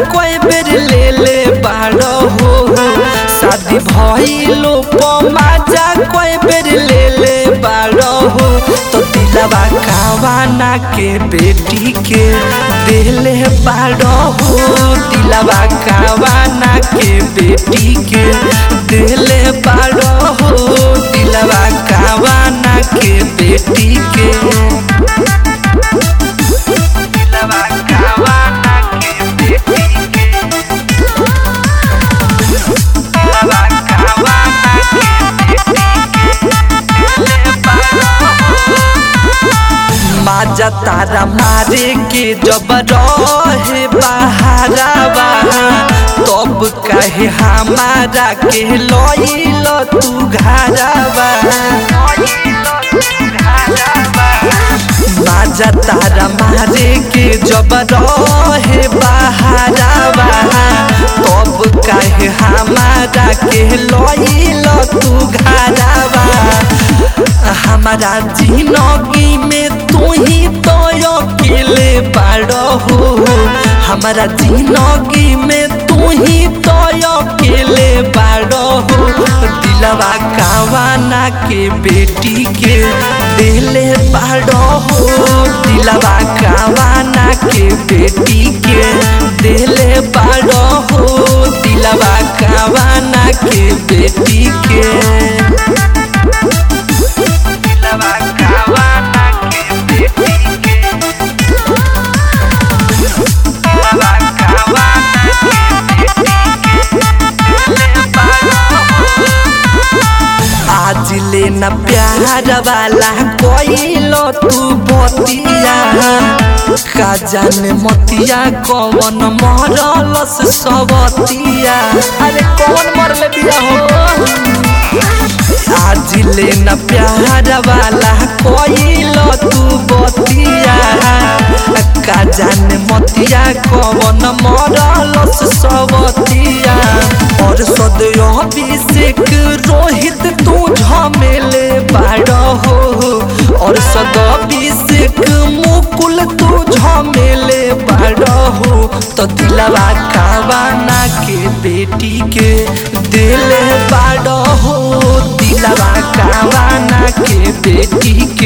कोई बेर ले ले बाड़ो हो शादी भइलो पमाजा कोई बेर ले ले बाड़ो हो तो दिलवा कावाना के बेटी के देले बाड़ो हो दिलवा कावाना के बेटी के देले बाड़ो हो दिलवा कावाना के बेटी के दिलवा कावाना के बेटी के दिलवा कावाना के बेटी के देले बाड़ो माजा तारा मारे के जब रहे बहारावा तब कहे हमारा के लइल तू घरावा माजा तारा मारे के जब रहे बहारावा तब कहे हमारा के लइल तू घरावा हमारा जिंदगी में तू ही तो अकेले बाड़ो हो हमारा जिंदगी में तू ही तो अकेले बाड़ो हो दिलवा कावाना के बेटी के दिले बाड़ो हो दिलवा कावाना के बेटी के दिले बाड़ो हो दिलवा कावाना के बेटी के दिलवा कावाना के बेटी के दिलवा कावाना के बेटी के दिले बाड़ो आज लेना प्यार वाला कोइलो तू बतिया का जाने मतिया कौन मरलस सबतिया अरे कौन मरले बिया हो आज लेना प्यार वाला कोइलो तू बतिया का जाने मतिया कौन मरलस सबतिया और सदैव अभिषेक रोहित तू झमेले बाड़ो हो और सदाभिषेक मुकुल तू झमेले बाड़ो हो तो दिलवा कावाना के बेटी के दिल बाड़ो हो दिलवा कावाना के बेटी